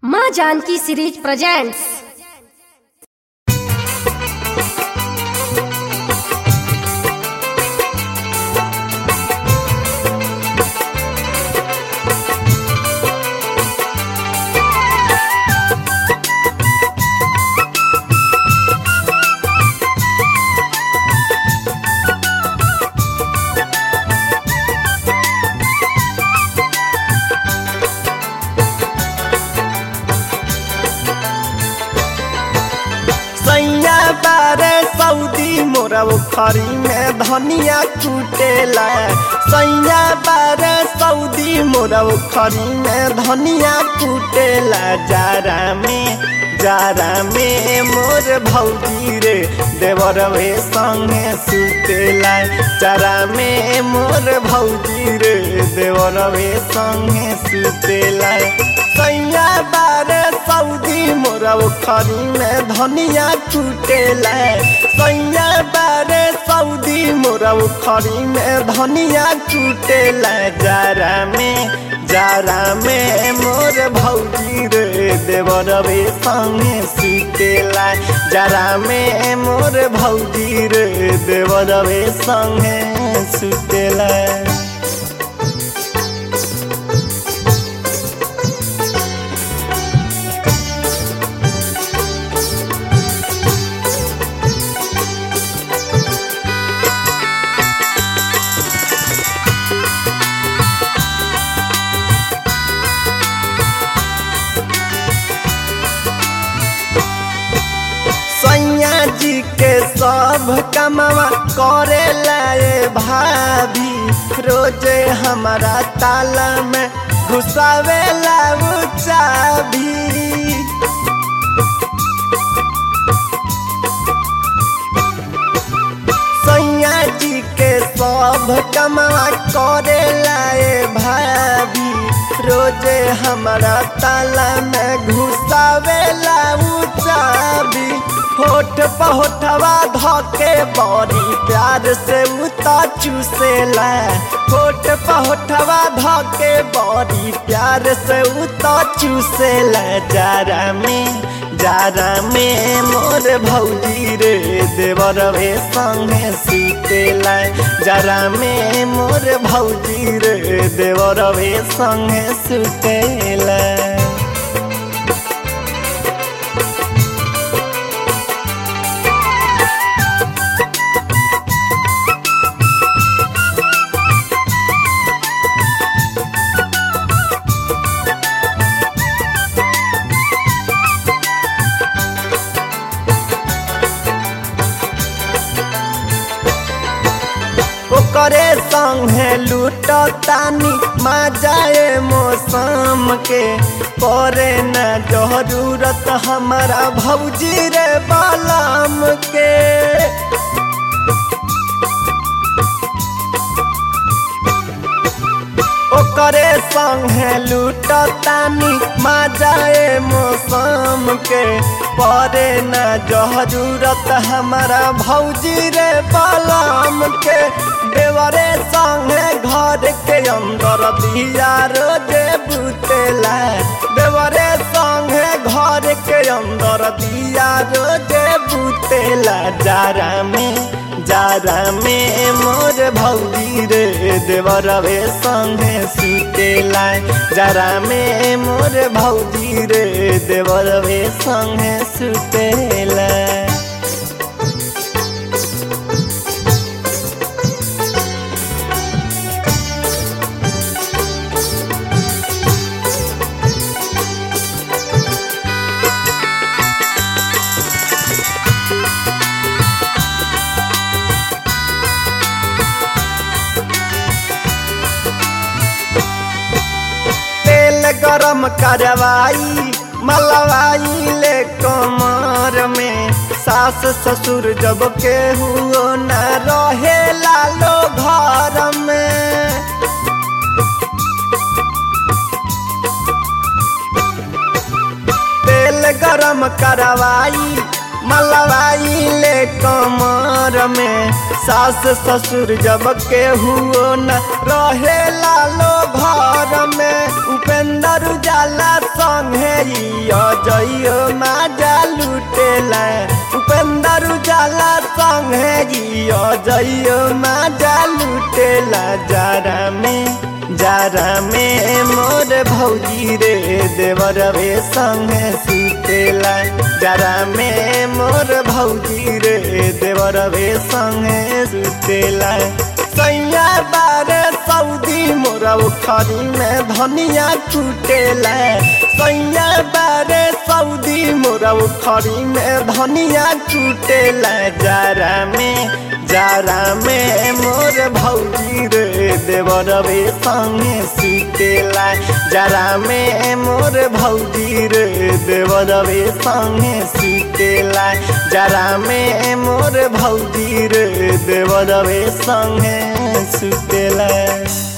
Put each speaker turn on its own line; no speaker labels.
माँ Janaki series presents
सैया बारे सऊदी मोरा उखरी में धनिया कुटेला सैया बारे सऊदी मोरा उखरी में धनिया कुटेला जारा में जारा में मोर भौजी रे देवर वे संगे सुतेला जारा में मोर भौजी रे देवर वे संगे सुतेला सैया बारे सऊदी मोरा उखरी में धनिया कुटेला सैया बारे सऊदी मोरा उखरी में धनिया कुटेला जारा में जारा में मोर भौजी रे देवर रे संगे सुतेला जारा में मोर भौजी रे देवर रे संगे सुतेला सैया जी के सब कमवा करे लाए भाभी रोजे हमारा ताला में घुसावे लाऊ चाभी सैया जी के सब कमवा करे लाए भाभी रोजे हमारा ताला में घुसावे लाऊ चाबी होठ पहोठवा धके बड़ी प्यार से उता चूसेला होठ पहोठवा धके बड़ी प्यार से उता चूसेला जारा में जारा में मोर भौजी रे देवर रे संगे सुतेला जारा में मोर भौजी रे देवर रे संगे सुतेला ओकरे संगे लूट तानी मजाए मौसम के करे न जरूरत हमारा भौजी रे बालाम के ओकरे संगे लूट तानी मजाए मौसम के परे न जरूरत हमारा भौजी रे बालाम के देवरे संगे घर के अंदर दिया रोजे बुतेला देवरे संगे घर के अंदर दिया रोजे बुतेला जारा में जारा में मोर भौजी रे देवर रे संगे सुतेला जारा में मोर भौजी रे देवर रे संगे सुतेला तेल गरम करवाई मलवाई ले कमर में सास ससुर जब के हुओ न रहे लालो घर में तेल गरम करवाई मलवाई ले कमर में सास ससुर जब के हुओ न रहे लालो घर में उपेंद्र उजाला संगे जइयो माजा लुटेला उपेंद्र उजाला संगे जइयो माजा लुटेला जारा में जारा में मोर भौजी रे देवर रे संगे सुतेला जारा में मोर भौजी रे देवर रे संगे सुतेला सैया बारे सऊदी मोरा उखरी में धनिया कुटेला सैया बारे सऊदी मोरा उखरी में धनिया कुटेला जारा में जारा में मोर भौजी रे देवर रे संगे सुतेला जारा में मोर भौजी रे देवर रे संगे सुतेला जारा में मोर भौजी रे देवर रे संगे सुतेला